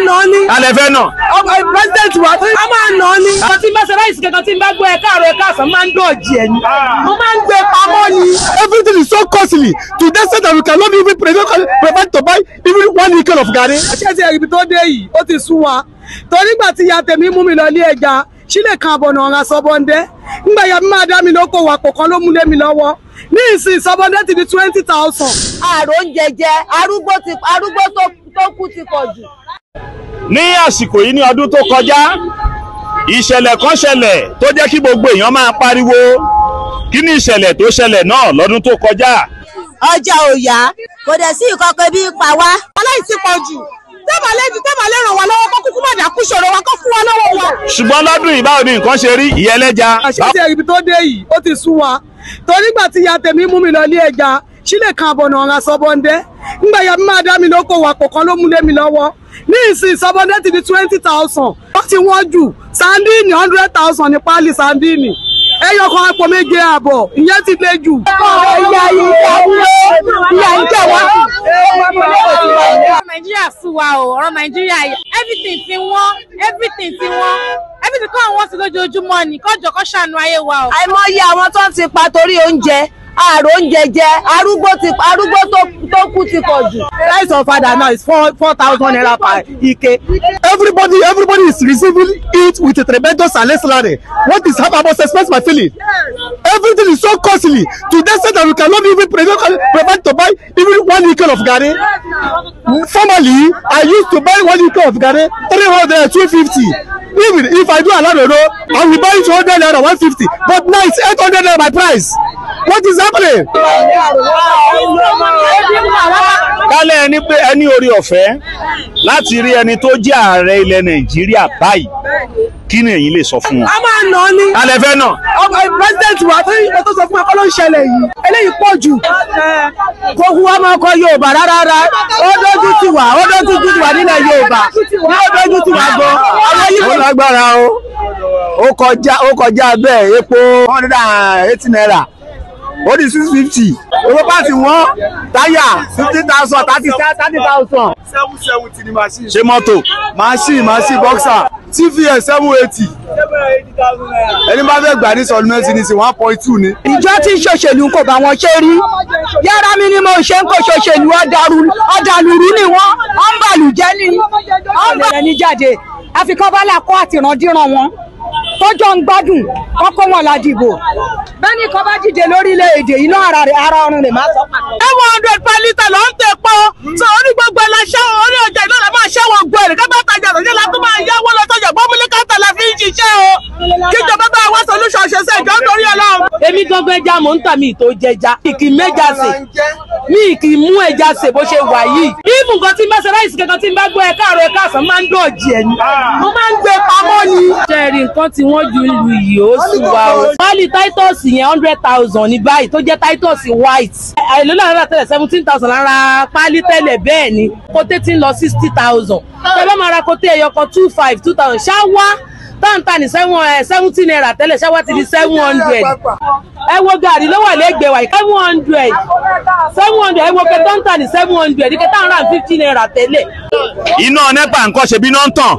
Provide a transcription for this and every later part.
nà án ní. alẹ́ fẹ́ náà. ọmọ president wa a máa nà án ní. ọtí tí n bá ṣe ráìsì kankan tí n bá gbọ́ ẹ káàárọ̀ ẹ káàsán máa ń dọ̀jì ẹ̀ ni. mo máa ń gbé pamọ́ ni. everything is so costly to the extent that we cannot even prevent prevent to buy even one nickel of garri. ṣé ti ẹ̀rí tó dé yìí ó ti sú wa torí gbà tí ìyá tèmi mú mi lọ ilé ẹja sílẹ̀ kan àbọ̀nà ọ̀ràn sọ́bọ̀ndẹ́ ńgbà ya mi máa dá mi lóko wàpò kan ló mú lé mi lọ́wọ́ ní ìsìn sọ́bọ̀ndẹ́ ti di twenty thousand. àrò ń jẹjẹ arúgbó ti arúgbó tó tó kú ti pọ̀ jù. ní àsìkò yìí ní ọdún tó kọjá ìṣẹ̀lẹ̀ kan ṣẹlẹ̀ tó jẹ́ kí gbogbo èèyàn máa pariwo kí ni ìṣẹ̀lẹ̀ tó ṣẹlẹ̀ náà lọ́dún tó kọjá. ọjà ò yá kò dẹ̀ sí ìkọ̀kọ̀ bí pa wá. aláìsí pọ̀ jù tẹ́bà lẹ́jù tẹ́bà lè ràn wá lọ́wọ́ kó kúkú má dà kú ṣòro wa kó fún wa lọ́wọ́ wa. ṣùgbọ́n lọ́dún yìí báwo ni nǹkan ṣe rí ìyẹlẹ́ja. ṣé ti ẹ̀rí tó dé yìí ó ti sú wa torí gbà tí ìyá tèmi mú mi lọ ilé ẹja sílẹ̀ kan àbọ̀nà ọ̀ràn sọ́bọ̀ndẹ́ ńgbà ya mi máa dá mi lóko wàpò kan ló mú lé mi lọ́wọ́ ní ìsìn sọ́bọ̀ndẹ́ ti di twenty thousand wọ́n ti wọ́n jù sandini hundred thousand ní páálí sandini ẹyọ kan àpò méje àbọ̀ ìyẹn ti lé jù. ìyá ìyá ìyá ìjẹ wá. ọ̀rọ̀ nàìjíríà sú wa o ọ̀rọ̀ nàìjíríà everything ti wọ́n everything ti wọ́n everything kọ́ àwọn sí lójoojúmọ́ ni kọ́jọ kọ́ ṣàánú ayé wa o. àìmọye àwọn tó ń ti pa torí oúnjẹ àrò oúnjẹ jẹ arúgbó ti arúgbó tó tó kú ti pọ̀ jù. price of father now is four four thousand naira per ike. everybody everybody is receiving it with a tremendous salary what is happening i must express my feeling everything is so costly to the extent that we cannot even prevent prevent to buy even one nickel of garri formerly i used to buy one nickel of garri three hundred two fifty even if i do aladodo i will buy it two hundred naira one fifty but now it's eight hundred naira my price what is happening. kálẹ̀ ẹni pé ẹni orí ọ̀fẹ́ láti rí ẹni tó jẹ́ ààrẹ ilẹ̀ nàìjíríà báyìí kí ni ẹ̀yin lè sọ fún wọn. a máa nà án ní. alẹ́ fẹ́ náà. ọmọ president wa tó yẹ tó sọ fún ẹ kọ́ ló ń ṣẹlẹ̀ yìí eléyìí pọ̀ jù. kò hu ọmọ ọkọ yorùbá rárá ó dójú tì wá ó dójú tì wá nílẹ̀ yorùbá ní ó dójú tì wá gan. àwọn yìí ó lágbára o ó kọjá ó kọjá bẹ́ẹ̀ epo one hundred and eighty naira ó di six fifty owó pàtì wọ́n táyà fifty thousand thirty thirty thousand. seven seventy ni machine. ṣé mọ́tò. machine machine boxer tvs seven eighty ẹni bá fẹ́ gbà ní sọlúmẹ́sì ní sí one point two ni. ìjọ tí ń ṣòṣèlú kò bá wọn ṣe rí yàrá mi ni mo ṣe ń kó ṣòṣèlú ọ̀dàlúrú ni wọ́n ń bàlùjẹ́ ni wọ́n ń bàlùjẹ́ ní jáde àfikún bálà kó àtìrandíran wọn tọjọ ń gbádùn kọkọ wọn la dìbò bẹ́ẹ̀ni kan bá dìde lórílẹ̀-èdè iná ara rẹ̀ ara ọrùn rẹ̀ máa sọ pàtó. seven hundred per litre ló ń tẹ pọ́ so orí gbogbo ẹ̀ la ṣẹ́wọ̀n orí ọjà ìlú rẹ̀ máa ṣẹ́wọ̀n gbọ́ èrè ká bá tajà lọ́jọ́ la tó máa yáwó lọ́tọ̀jà gbọ́múlé káńtà la fi ń ṣiṣẹ́ o kíjọba bá wá solution ṣe ṣe ìjọ nítorí ọlọ́run. èmi gangan ẹja mò ń tà mí tó jẹja mi kì í méjà sè mi kì í mú ẹja sè bó ṣe wà yìí. ibùn kan tí n bá ṣe ráìsì kankan tí n bá gbọ́ ẹ káàárọ̀ ẹ káàsán máa ń dọ̀jì ẹ̀ ni mo máa ń gbé pamọ́ ni. ṣẹ́ẹ̀rì nǹkan tí wọ́n ju ìlú yìí ó sì wá o. pálí titus yẹn hundred thousand ní báyìí tó jẹ́ titus white. èlò náà rà tẹ́lẹ̀ seventeen thousand lára pálí tẹ́lẹ̀ bẹ́ẹ̀ ni kóté tí ń lọ sixty thousand. tẹ́lẹ̀ máa ra kóté ẹyọ kan two five two thousand ṣáwá táǹtà ní seventeen naira tẹ́lẹ̀ ṣáwá ti di seven hundred. ẹ wo gàrí ló wà lẹ́gbẹ̀ẹ́ wa seven hundred seven hundred ẹ wo kẹtọ́ ń tà ní seven hundred kẹtọ́ ń rà fifty naira tẹ́lẹ̀. iná nẹ́pà nǹkan ṣe bí iná ń tàn.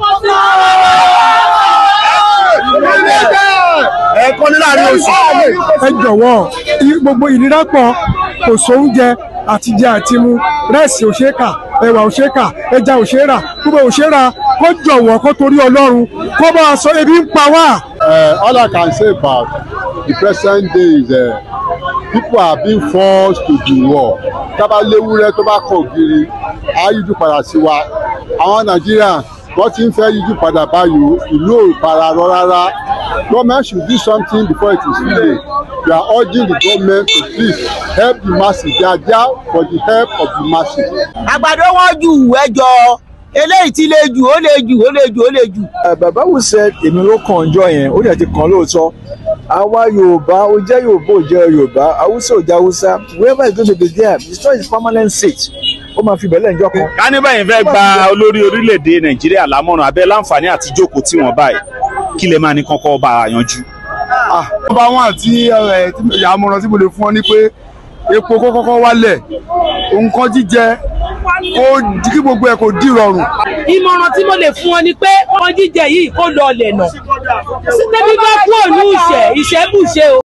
ẹ̀ẹ̀kan ní láàrin oṣù. ẹ jọ̀wọ́ gbogbo ìnira pọ̀ kò sóúnjẹ àtijẹ àtimu rẹ́ẹ̀sì ò ṣeé kà ẹ̀wà ò ṣeé kà ẹja ò ṣeé rà gbogbo ò ṣeé rà kó jọ̀wọ́ kó torí ọlọ́run kó bá a sọ ebi ń pa wá. all I can say about the present day is uh, people are being forced to the war tábà léwúrẹ́ tó bá kọ̀ ògiri á yíjú padà sí wa àwọn nàìjíríà wọ́n ti ń fẹ́ yíjú padà báyìí ìlú ò fara rọ rárá government should do something before it is too late we are urging the government to please help the masses they are there for the help of the masses. àgbàdo wọn ju ẹjọ eléyìí ti le jù ó le jù ó le jù ó le jù. bàbá wù sẹ èmi ló kàn jọ yẹn ó dẹ̀ ti kàn lóòótọ́ àwa yorùbá ó jẹ́ yorùbá ó jẹ́ yorùbá haúsá ó jẹ́ haúsá whoever is going to be there the store is permanent seat ó máa fi bẹ̀lẹ̀ ǹjọ́ kan. ká ní báyìí fẹ́ gba olórí orílẹ̀-èdè nàìjíríà lámọ̀ràn abẹ́ láǹfààní àti jókòó tí wọ́n báyìí kí lè máa ní kọ́kọ́ bá a yanjú. ọba wọn àti àmọ̀ràn tí mo lè fún ọ ni pé epo kó kọ́kọ́ wálẹ̀ nǹkan jíjẹ kó kí gbogbo ẹ̀ kò dì rọrùn. ìmọ̀ràn tí mo lè fún ọ ni pé ọmọ jíjẹ yìí kó lọ ọ̀lẹ̀ nà. débi bá kú òní ìṣẹ́ ìṣẹ́ bùṣe o.